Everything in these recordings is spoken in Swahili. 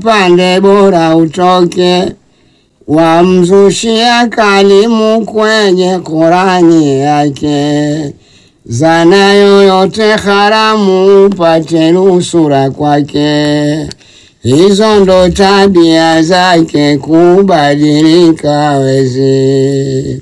upande bora utoke, wamzushia kalimu kwenye Korani yake, zana yoyote haramu upate nusura kwake. Hizo ndo tabia zake, kubadilika wezi.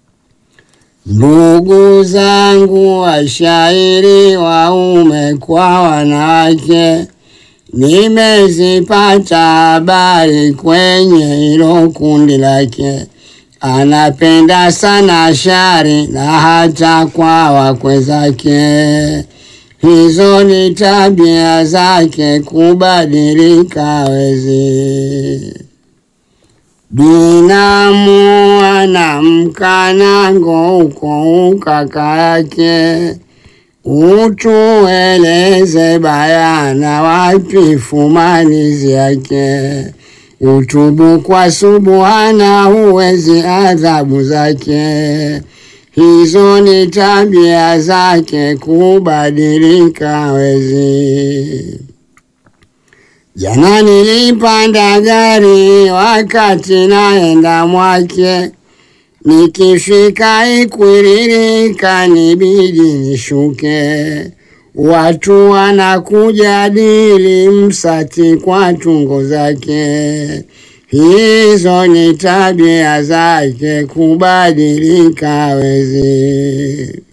Ndugu zangu washairi, waume kwa wanawake, nimezipata habari kwenye hilo kundi lake. Anapenda sana shari na hata kwa wakwe zake. Hizo ni tabia zake, kubadilika wezi. Binamu anamkana uko ukaka yake, utueleze bayana wapi fumanizi yake. Utubu kwa subuhana, huwezi adhabu zake. Hizo ni tabia zake, kubadilika wezi. Jana nilipanda gari wakati naenda Mwake, nikifika Ikwiriri kanibidi nishuke. Watu wanakujadili Msati kwa tungo zake. Hizo ni tabia zake, kubadilika wezi.